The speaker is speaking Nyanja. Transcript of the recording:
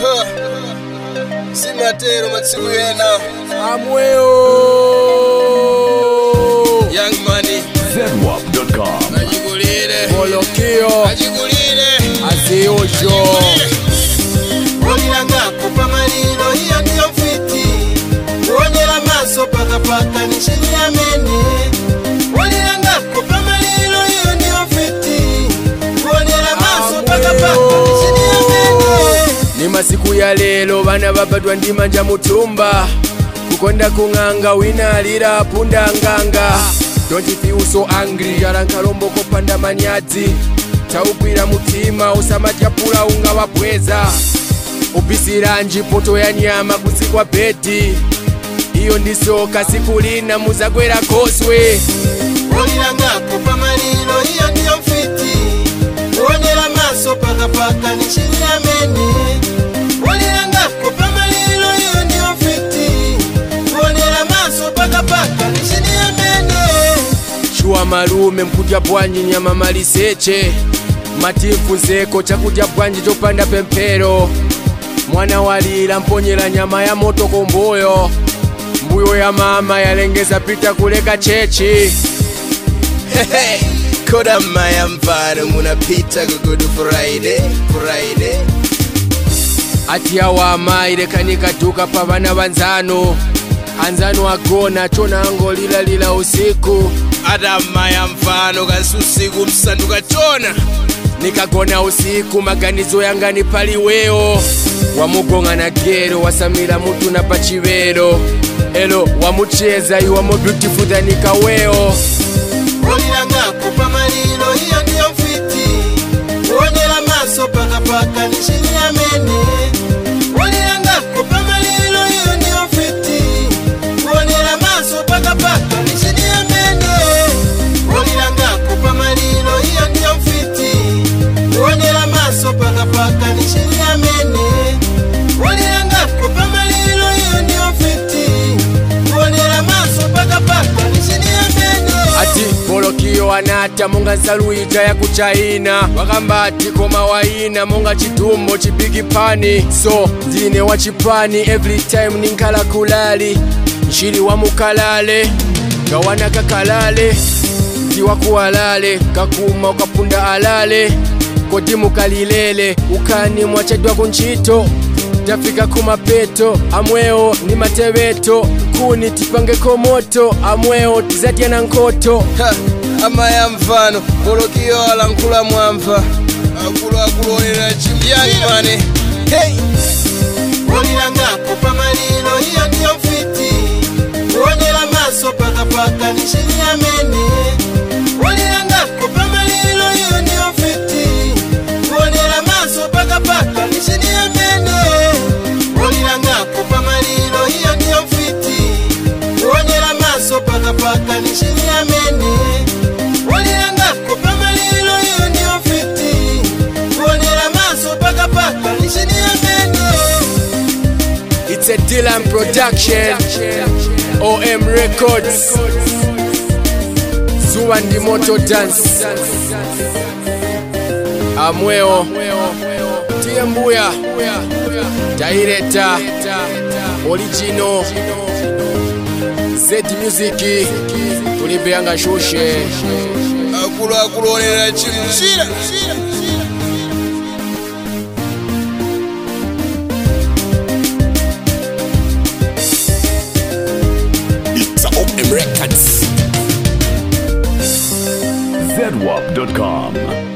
simatero matsiku ena amweyo young money ZWAP.com. ajikulire bolokio ajikulire aziyosho olirangako pamaliro iyo ndiyo mfiti kuonyera maso pakapaka nishiniamene olirangako pamaliro iyo ndiyo mfiti kuonyera maso pakapaka nishiniamene ni masiku ya lelo bana babadwa ndi manja mutumba kukonda kung'anga wina alira punda nganga don't feel so angry yala nkalombo kopanda manyadzi taugwira mutima usamatyapula unga wabweza ubisiranji poto ya nyama kusikwa beti iyo ndisoka siku lina muzagwera koswe olirangako pamaliro iyo ndiyo mfiti kuonyera maso pakapaka nishiniamene olirangako pamaliro iyo ndiyo mfiti kuonyera maso pakapaka nishiniamene shuwa malume mkudya bwanji nyama maliseche matifu zeko chakudya bwanji chopanda pemphero mwana walira mponyera nyama ya moto komboyo mbuyo ya mama yalengeza pita kuleka chechi koda maya mfano munapita ku good friday friday ati awa amayi lekani kaduka pa bana banzano anzano agona chona angolilalila usiku ata maya mfano kasi usiku msanduka chona nikagona usiku maganizo yangani paliweyo wamugonga na gero wasamira mutu na pachivero elo wamucheza iwamo beautiful than kaweyo olirangako pamaliro iyo ndiyo mfiti kuonyera maso pakapaka nishiniamene olirangako pamaliro iyo ndiyo mfiti kuonyera maso pakapaka nishiniamene olirangako pamaliro iyo ndiyo mfiti kuonyera maso pakapaka nishiniamene olirangako pamaliro iyo ndiyo mfiti kuonyera maso pakapaka nishiniamene ati bolokio anata monga nsaluija ya kuchaina wakamba ati koma waina monga chitumbo chibigi pani so ndine wa chipani every time ninkhala kulali nchili wa mukalale ngawana kakalale ndiwa kuwalale kakuma ukapunda alale kodi mukalilele ukani mwachedwa kunchito tafika kumapeto amweo ni matebeto kuni tipangeko moto amweo tizatya na nkoto Ha, amaya mfano bolokio alankhula mwamva akuluakulu onera chimyangimane hey. olirangako pamaliro iyo ndiyo mfiti kuonyera maso pakapaka nishiniamene olirangako pamaliro iyo ndiyo mfiti kuonyera maso pakapaka nishiniamene olirangako pamaliro iyo ndiyo mfiti kuonyera maso pakapaka nishiniamene olirangako pamaliro iyo ndiyo mfiti kuonyera maso pakapaka nishiniamene It's a Dylan production OM Records Zuwa ndi moto dance amweo tiye mbuya taireta original Z music tulipeyanga shushe akuluakulu onera chimuchira It's OM Records. ZWAP.com.